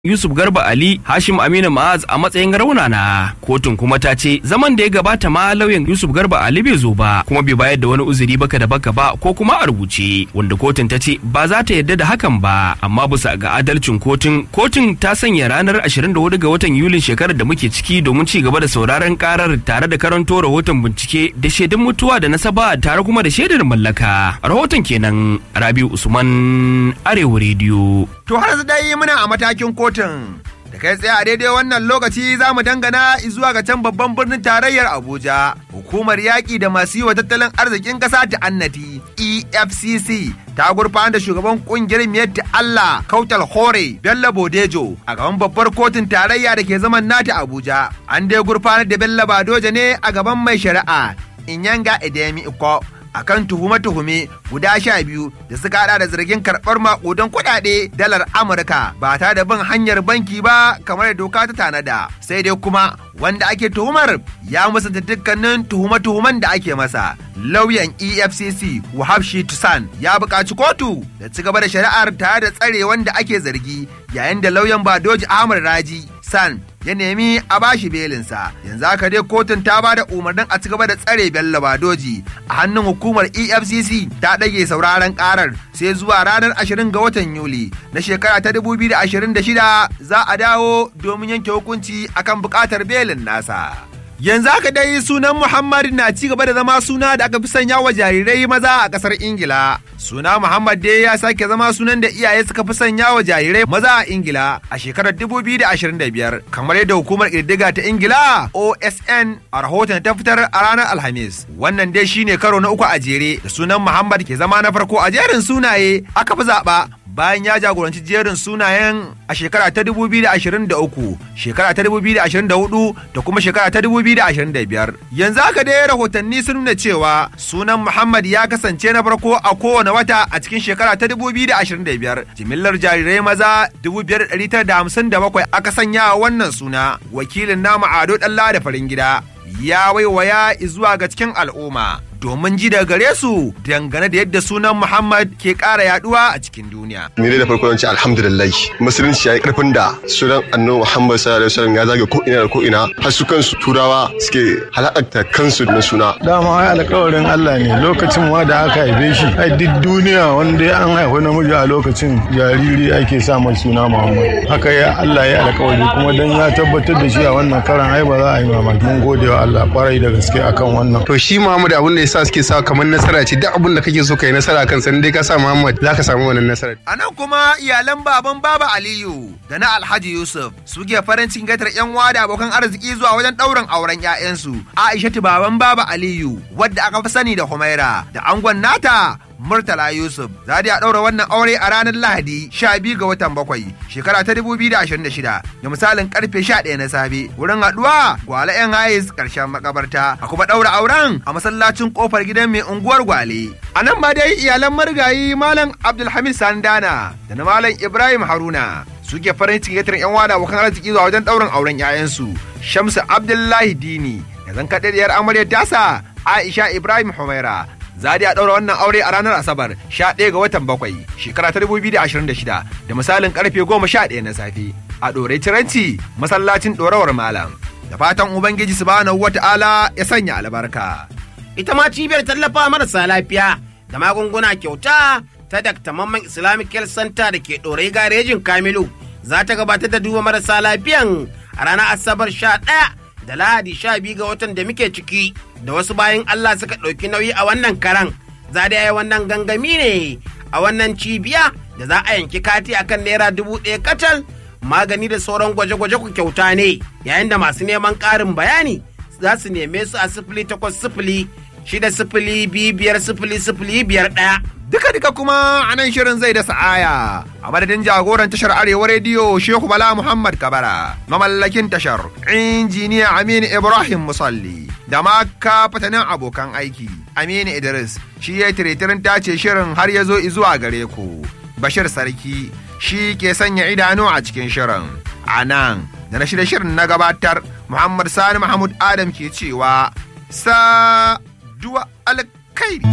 Yusuf Garba Ali Hashim Aminu Ma'az a matsayin raunana. Kotun kuma ta ce zaman da ya gabata ma lauyan Yusuf Garba Ali bai zo ba kuma bai bayar da wani uzuri baka da baka ba ko kuma a rubuce wanda kotun ta ce ba za ta yarda da hakan ba amma bisa ga adalcin kotun kotun ta sanya ranar 24 ga watan Yulin shekarar da muke ciki domin ci gaba da sauraron karar tare da karanto rahoton bincike da shaidun mutuwa da nasaba tare kuma da shaidar mallaka. Rahoton kenan Rabiu Usman Arewa Radio. To har yanzu dai muna a matakin kotun. Da kai tsaye a daidai wannan lokaci za mu dangana zuwa ga can babban birnin tarayyar Abuja. Hukumar yaƙi da masu yi wa tattalin arzikin ƙasa ta annati EFCC ta gurfanar da shugaban ƙungiyar miyar Allah Kautal Hore Bello Bodejo a gaban babbar kotun tarayya da ke zaman nata Abuja. An dai gurfanar da Bello Badoja ne a gaban mai shari'a Inyanga Edemi Iko. akan tuhume-tuhume guda sha biyu da suka hada da zargin karɓar maƙudan kuɗaɗe dalar Amurka ba ta da bin hanyar banki ba kamar da doka ta tanada. Sai dai kuma wanda ake tuhumar ya musanta dukkanin tuhume-tuhumen da ake masa. Lauyan EFCC Wahab Tusan ya buƙaci kotu da ci gaba da shari'ar tare da tsare wanda ake zargi yayin da lauyan Badoji Ahmad Raji San ya nemi a bashi belinsa yanzu haka dai kotun ta ba da umarnin a cigaba da tsare bello badoji a hannun hukumar efcc ta ɗage sauraron karar sai zuwa ranar 20 ga watan yuli na shekara ta 2026 za a dawo domin yanke hukunci akan buƙatar belin nasa Yanzu haka dai sunan Muhammad na ci gaba da zama suna da aka fi sanya wa jarirai maza a ƙasar Ingila. Suna Muhammad dai ya sake zama sunan da iyaye suka fi sanya wa jarirai maza a Ingila a shekarar 2025 kamar yadda hukumar ƙididdiga ta Ingila OSN a rahoton ta fitar a ranar Alhamis. Wannan dai shine karo na uku a jere da sunan Muhammad ke zama na farko a jerin sunaye aka fi zaɓa bayan ya jagoranci jerin sunayen a shekara ta 2023 shekara ta 2024 da kuma shekara ta 2025 yanzu haka dai rahotanni sun nuna cewa sunan muhammad ya kasance na farko a kowane wata a cikin shekara ta 2025 jimillar jarirai maza 5,957 aka sanya wannan suna wakilin namu ado ɗalla da farin gida ya waiwaya zuwa ga cikin al'umma domin ji daga gare su dangane da yadda sunan Muhammad ke ƙara yaduwa a cikin duniya. Ni dai da farko zan ce alhamdulillah musulunci ya yi karfin da sunan annabi Muhammad sallallahu alaihi wasallam ya zage ko ina da ko ina har su kansu turawa suke halakta kansu na suna. Dama ai alƙawarin Allah ne lokacin ma da aka haife shi ai duk duniya wanda an haifi namiji a lokacin jariri ake sa mai suna Muhammad. Haka ya Allah ya alƙawari kuma dan ya tabbatar da shi a wannan karan ai ba za a yi mamaki. Mun gode wa Allah kwarai da gaske akan wannan. To shi Muhammad abin da sa suke sa kamar nasara ce duk abin da kake so kai nasara kan san dai ka sa Muhammad za ka samu wannan nasara. A nan kuma iyalan baban Baba Aliyu da na Alhaji Yusuf suke farin cikin gaitar yan da abokan arziki zuwa wajen ɗaurin auren 'ya'yansu. Aishatu baban Baba Aliyu wadda aka fi sani da Humaira da angon nata Murtala Yusuf za a ɗaura wannan aure a ranar Lahadi 12 ga watan bakwai shekara ta 2026 da misalin karfe 11 na safe wurin haɗuwa gwale 'yan hayes ƙarshen makabarta a kuma ɗaura auren a masallacin kofar gidan mai unguwar gwale. A nan ma dai iyalan marigayi Malam Abdulhamid Sandana da na Malam Ibrahim Haruna suke farin cikin yatar 'yan wada abokan arziki zuwa wajen ɗaurin auren 'ya'yansu Shamsu Abdullahi Dini da zan kaɗaɗiyar amaryar tasa Aisha Ibrahim Humaira Zadi a ɗaura wannan aure a ranar Asabar 11 ga watan bakwai shekara ta 2026 da misalin karfe 11 na safe a ɗorai ciranci masallacin ɗorawar malam. Da fatan Ubangiji subhanahu wata'ala ya sanya albarka. Ita ma cibiyar tallafa marasa lafiya da magunguna kyauta ta Dr. Mamman Islamic Health Center da ke ɗorai garejin Kamilu za ta gabatar da duba marasa lafiyan a ranar Asabar 11 da Lahadi 12 ga watan da muke ciki. da wasu bayan Allah suka ɗauki nauyi a wannan karan za da yi wannan gangami ne a wannan cibiya da za a yanki kati akan naira dubu ɗaya kacal magani da sauran gwaje-gwaje ku kyauta ne yayin da masu neman ƙarin bayani za su neme su a sifili takwas sifili shida sifili biyu biyar sifili sifili biyar ɗaya. Duka-duka kuma a nan shirin zai da sa'aya a madadin jagoran tashar Arewa Rediyo Shehu Bala Muhammad Kabara, mamallakin tashar injiniya Aminu Ibrahim Musalli da ma fatanin abokan aiki Aminu Idris shi ya tiretirin tace shirin har ya zo zuwa gare ku. Bashir Sarki shi ke sanya idanu a cikin shirin. A nan da na shirya shirin na gabatar Muhammad Sani Mahmud Adam ke cewa sa duwa alkairi.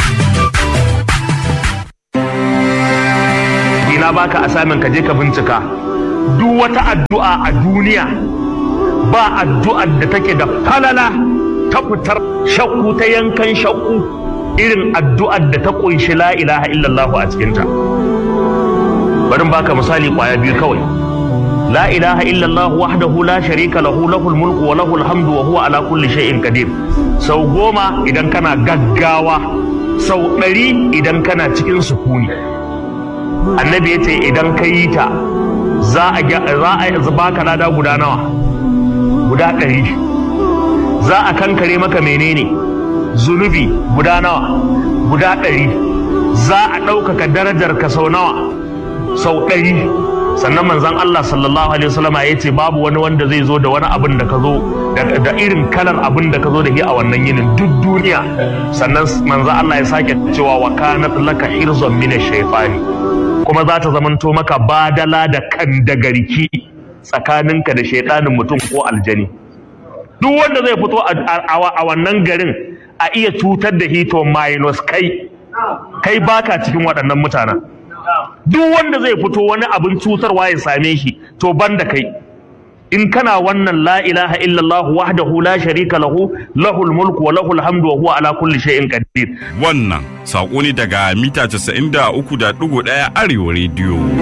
na baka asamin ka je ka bincika duk wata addu'a a duniya ba addu'ar da take da falala ta fitar shakku ta yankan shakku irin addu'ar da ta kunshi la ilaha illallah a cikinta bari in baka misali kwaya biyu kawai la ilaha illallah wahdahu la sharika lahu lahul mulku wa lahul hamdu wa huwa ala kulli shay'in qadir sau goma idan kana gaggawa sau ɗari idan kana cikin sukuni annabi ya ce idan ka yi ta za a za a baka lada guda nawa guda ɗari za a kankare maka menene zunubi guda nawa guda ɗari za a ɗaukaka darajar ka sau nawa sau ɗari sannan manzon Allah sallallahu alaihi wasallam ya ce babu wani wanda zai zo da wani abin da ka zo da irin kalar abin da ka zo da shi a wannan yinin duk duniya sannan manzon Allah ya sake cewa wa kanat laka hirzun min shaytani kuma za ta zamanto maka badala da kan da garki tsakaninka da shaidanin mutum ko aljani duk wanda zai fito a wannan garin a iya cutar da hito minus kai kai baka cikin waɗannan mutanen duk wanda zai fito wani abin cutarwa ya same shi to banda kai in kana wannan la ilaha illallah wahdahu la sharika lahu lahul mulku wa lahul hamdu wa huwa ala kulli shay'in qadir wannan sako ne daga mita 93.1 arewa rediyo